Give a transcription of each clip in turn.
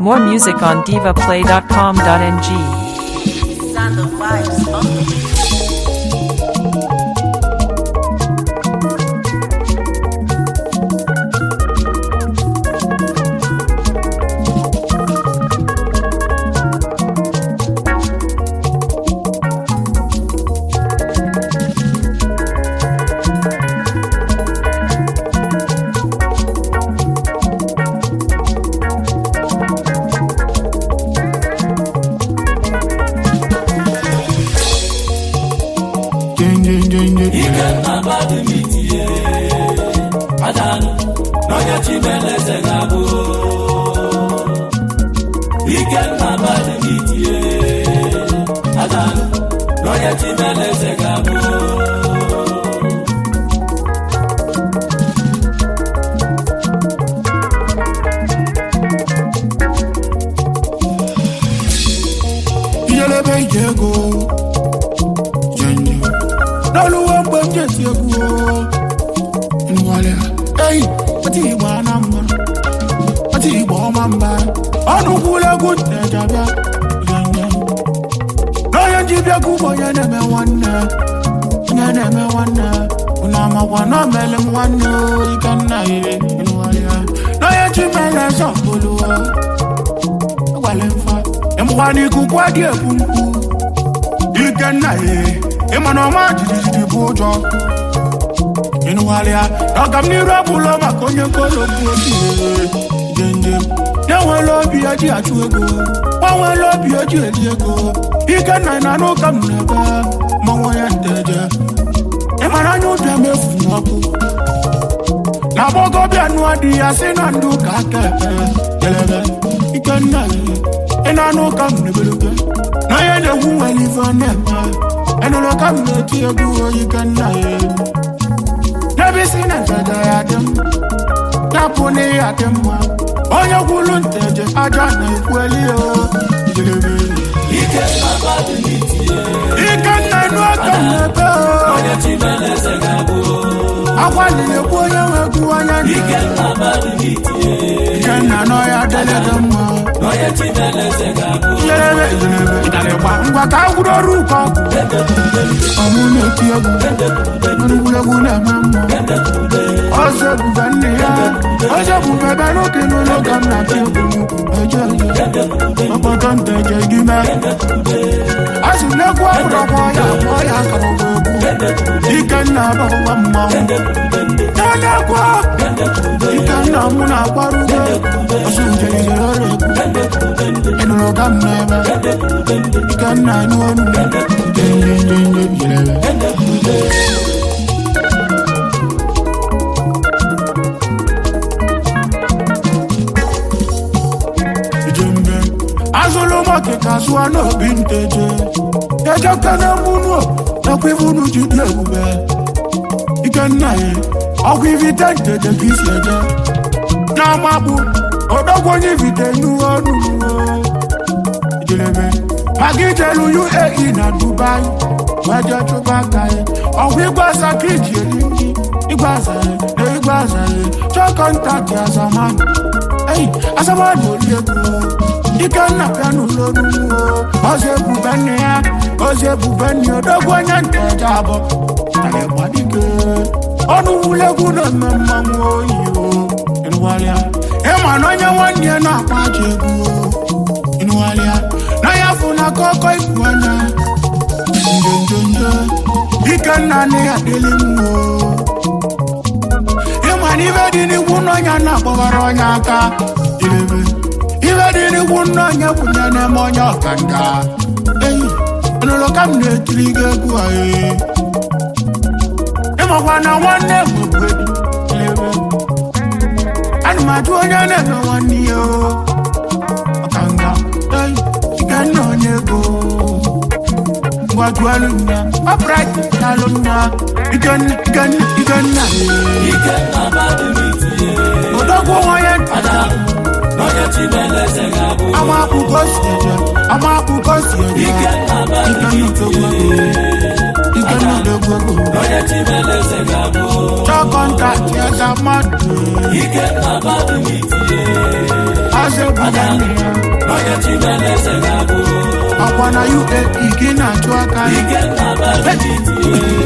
More music on divaplay.com.ng. Sound of vibes on the beat. adanụ n'onye chimeleze ga-abụ ikenna badimitie adanụ n'onye chimeleze ga-abụ ijelebe ije ego jenje n'oluwo mgbe m jesi egwu nwale eyi ọtị igbo ana mma ọtị igbo ọma mba ọnụ kwụrụ egwu ntejabịa jenje n'onye ji bịa ka ụgbọ onye na-eme nwanne onye na-eme nwanne unu amakwa na omele m nwanne ike nna ire nwale n'onye ji mere sọpụlụọ gwale mfa ịmụkwa n'ikuku adị ekwu mkpu ike nna ya ịma na ọma jijiji bụ ụjọ ịnụgharịa ọga m n'iru abụla maka onye nkolo bụ obi jenjem ya nwere obi ya ji achụ ego nwa nwere obi ya ji eri ego ike nna na anụ ụka m na-ebe mmanwụ ya nteje ịmara anya ụbịa mefu n'ọkụ na agbọgọbịa nụọ dị ya si na ndị ụka aka ekpe kelebe ike nna ya ị na-anụ ụka m na-ebelebe na onye na-egwu nwere ife ọ na-eme ịnụrụ ka m na-eti egwu ike nna ya n'ebe isi na njaja ya dị m yapụ na ya dị mma onye gwulu nteje aja na-ekweli ya ijelebe ikenna badimitie ike nna nụ aka m na-ebe onye chimeleze ga-abụ akwa na-ekwu onye nwe egwu anya ndị ikenna badimitie ike nna nọ ya dele dị mma onye chimeleze ga-abụ ijelebe ijelebe ịdarịgba ngwa ka a gwụrụ ọrụ ụkọ ọmụ na-eti egwu egwuregwu na-eme mma ọzọ ebube nne ya ọzọ ebube ebe n'oge n'ụlọ ka m na-atụ egwu eje eje ọkpọtọ nteje gị mee azụ n'egwu ọbụrụ ọgbọ ya akpọ ya akara ọgwụ egwu ikenna abụwa mmanwụ ya na-ekwu ikenna mụ na-akwarụ ugbo ọsụ nje ijere ọrụ egwu ịnụrụ ka m na-eme ikenna anụ ọnụ njenjenjenje jerebe ijembe azụlụ mọkịka zụọ n'obi nteje ejekene mụnụ nakwa ivunu ji dị ebube ikenna ya ọgwụ ivite nteje ka isi eje na-amakpu odogwu onye ivite nuwe ọnụ ijelebe maka ijelu uae na dubai weje chụba aka ya ọgwụ igwe asa ka iji eri nri igwe asa ya na igwe asa ya chọọ kọntaktị azamanụ eyi azamanụ ori ego ikenna bịa n'ụlọ n'ugbo ọzọ ebube nne ya ọzọ ebube nne ya odogwu onye nteje abụọ tara gbadike ọnụ wulegwu na-eme mmanwụ oyi o ịnụgharịa ịma na onye nwanne ya na-akpa aja egwu o ịnụgharịa na ya fụ na kọkọ ikwu anya njonjonjo ikenna nne ya dịlị m o ịma na ibe dị n'ikwu n'ọnya na-akpọbara onye aka irebe ibe dị n'ikwu n'ọnya bụ nye na-eme onye ọkanga eyi ọnụrụ ka m na-etiri gị egwu a ee ịmakwa na nwanne bụ irebe ana m ajụ onye na-eme nwanne ya o ọkanga eyi ikenna onye ego ngwajụalụ nna ọbrat alụ nna ikenna ikenna ikenna ee ikenna badimitie odogwu onye nta adanụ n'onye chimeleze ga-abụ ama akpụkọ si eje ama akpụkọ si eje ikenna ikenna odogwu badimitie ego ikenna odogwu ego onye chimeleze ga-abụ chọọ kọntaktị eze mmadụ ikenna badimitie eze buga nne ya n'onye chimeleze ga-abụ ọkwa na uae gị na-achụ aka ike nna badimiti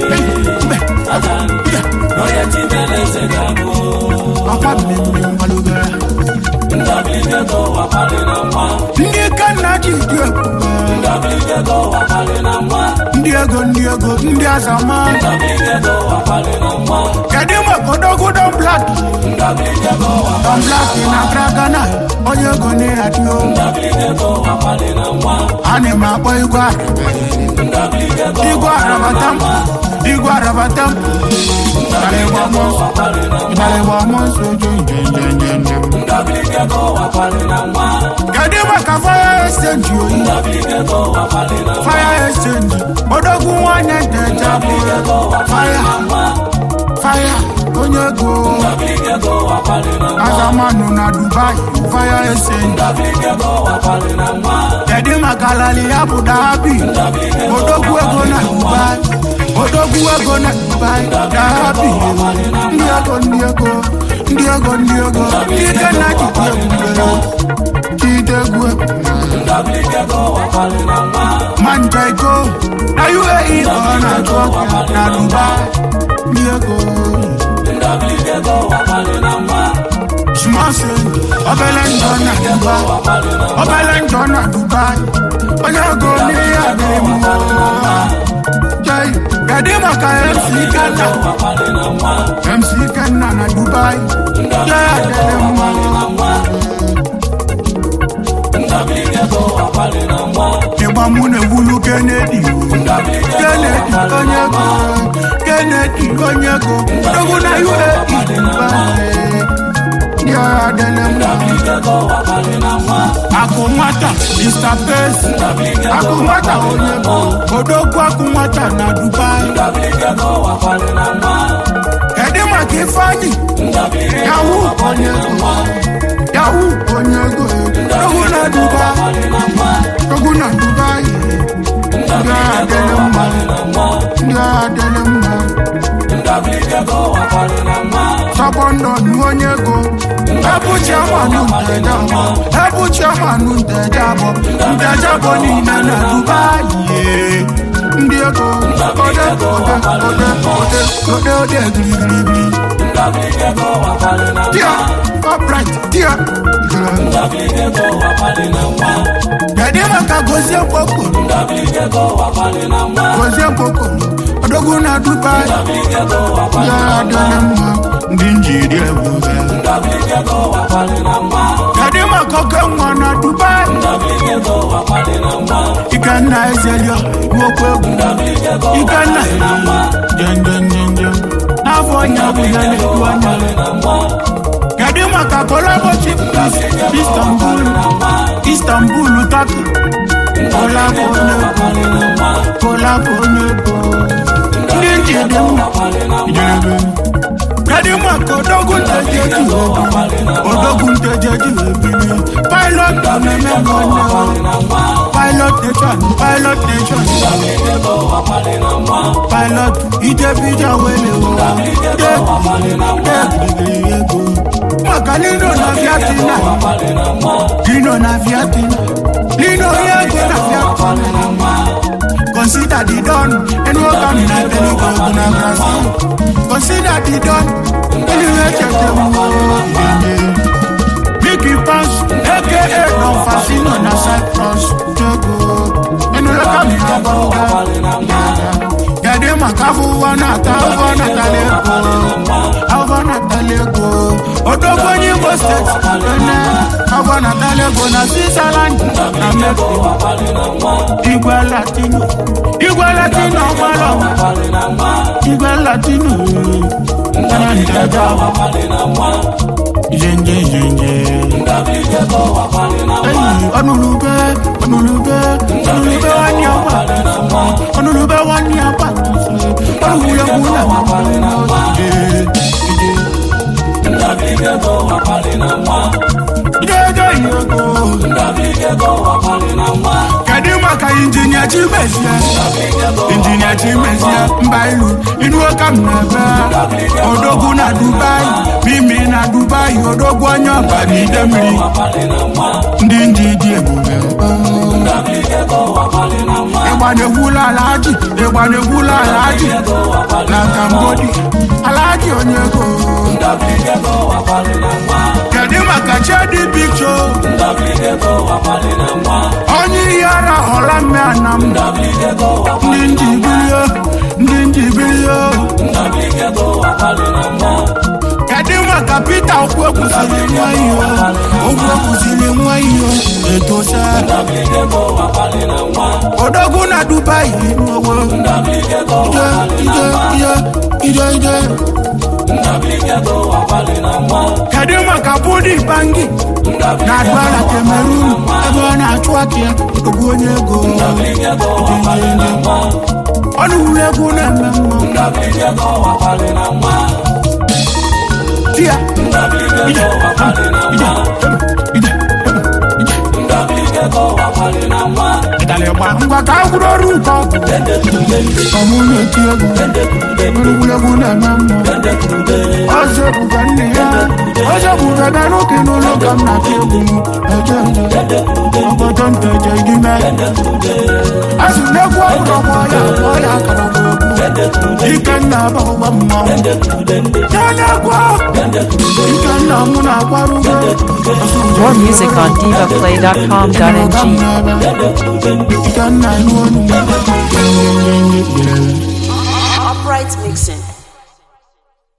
n'onye chimeleze ga-abụ ọkwa mmemme mmalụgara ndọbiligego wakpali na nwa ndị kanna ji dị ebube ndọbiligego wakpali na nwa ndị ego ndị ego ndị azama ndọbiligego wakpali na nwa kedu maka odogudo blak ndọbiligego don blak na dragana onye ego na-adịo ndọbiligego wakpali na nwa ana m akpọ igwe ndọbiligego igwe arabata m igwe arabata m ịgbalịgba mọ nsọ ojo njenjenjenjem ndọbiligego wakpali na nwa kedu maka fire exchange oyi ndọbiligego wakpali na nwa fire exchange odogwu nwanyị ntecha bụ fire fire onye ego ndọbiligego wakpali na nwa azamanụ na dubai fire exchange ndọbiligego wakpali na nwa kedu maka lali ya bụ dahabi odogwu ego na dubai odogwu ego na dubai dahabi ndị ego ndị ego ndị ego ndị ego ike na jide ebube jide egwu ndọbiligego wakpali na nwa manja iko na uae ka ọ na-achụ ọka na dubai ndị ego ndọbiligego wakpali na nwa smasị obele njọ na dubai obele njọ na dubai onye ego n'ihe adịghị mma jai kedu maka mc kenna wakpali na nwa mc kenna na dubai jai adịghị mma ndọbiligego wakpali na nwa ịgba mụ na-ewulu kenedi kenedi onye ego kenedi onye ego dogo na uae dubai ndị agha adịghị mma ndọbiligego wakpali na nwa akụ nwata mr pes akụ nwata onye bụ odogwu akụ nwata na dubai ndọbiligego wakpali na nwa kedu maka ifeanyị yahu onye ego yahu onye ego odogwu na dubai odogwu na dubai ndị agha adịghị mma ndị agha adịghị mma ndọbiligego wakpali na nwa sọbọndọ nu onye ego ebu chiamanụ ntejabọ ebu chiamanụ ntejabọ ntejabọ niile na dubai ye. ndị ego ode ode ode ode ode ode girigirigiri ndọbiligego wakpali na tia nwa upright tia ndọbiligego wakpali na nwa kedu maka gozie mkpokoro ndọbiligego wakpali na nwa gozie mkpokoro odogwu na dubai ndọbiligego wakpali ya na nwa adịghị mma ndị njiri ebube ndọbiligego wakpali na nwa kedu maka oke nwa na dubai ndọbiligego wakpali na nwa ikenna ezelio nwokwu egwu ndọbiligego ikenna na nwa jenjenjenjem n'afọ onye ọbụla na-edu anya na nwa kedu maka kolabo chief priest istanbul istanbul taki kolabo onye ego kolabo onye ego ndị njide mma ijerebe kedu maka odogwu ntejeji ebili odogwu ntejeji ebili pilot na-eme nwanne pilot nation pilot nation pilot ijebija wele degirigiri ego maka lino na viatina lino na viatina lino yego na viatina consider the don ẹnu ọkà mi náà tẹ̀lé gbogbo na brazil consider the don ẹni wẹ́ẹ́ tẹ̀tẹ̀ mú ọ̀gbìn big pass aka don fasino na cyprus jogo ẹnu ọkà mi náà gbọ́ngà gẹ̀dẹ́ màkàfù wọn náà ta ọ̀fọ̀ náà tẹ̀lé kó ọ̀fọ̀ náà tẹ̀lé kó odogbo nyimbo state ẹnẹ ọ̀fọ̀ náà tẹ̀lé kó na switzerland na mexico igwe latino igwe latino ọgbọlọ igwe latino nana njaja ijenje ijenje eyi ọnulube ọnulube ọnulube wa ni ọgbà ọnulube wa ni ọgbà ọnulube na ọgbà ije ije iyego kedu maka injinia chimezie injinia chimezie mba ilu inu ụka m na-ebe odogwu na dubai mimi na dubai odogwu anya ọba na ide mmiri wakpali na nwa ndị ndị dị ebube ndabiliga ego wakpali na nwa ịgba na-egwula alaji ịgba na-egwula alaji ego wakpali na kambodi alaji onye ego ndabiliga ego wakpali na nwa kedu maka chedi pikcho ndabiliga ego wakpali na nwa onye ihe ara ọla mme anam ndabiliga ego wakpali ndị ndị bilie ndị ndị bilie ndabiliga ego wakpali na nwa kedu maka pita okwu ekwusịrị nwa ihe okwu ekwusịrị nwa ihe etosa ndabiliga ego wakpali na nwa odogwu na dubai nwowo ndabiliga ego ije wakpali na ije nwa ije ije ije ndabiliga ego wakpali na nwa kedu maka budi bangi na adwala cameroon ebe ọ na-achụ aka ya odogwu onye ego ndabiliga ego wakpali na nwa ọnụ wuru egwu na-eme mma ndabiliga ego wakpali na nwa di ya ndabiliga ego wakpali na nwa ije ndabiliga ego wakpali na nwa ịdalịgba ngwa ka a gwụrụ ọrụ nke ọgụ ọmụ na-eti egwu egwuregwu na-eme mma ọzọ ebuga nne ya ọzọ ebuga bịa n'oke n'ụlọ ka m na-ata egwu m eje nje ọgbọdọ nta eje gị mee asị m n'egwu ọbụrụ ọgbọ ya akpọ ya akara ọgwụ ike nna abụghịgba mmanwụ ya na-egwu ike nna mụ na-akwarugo More music on divaplay.com.ng. ike nna nụ ọnụ Upright mixing.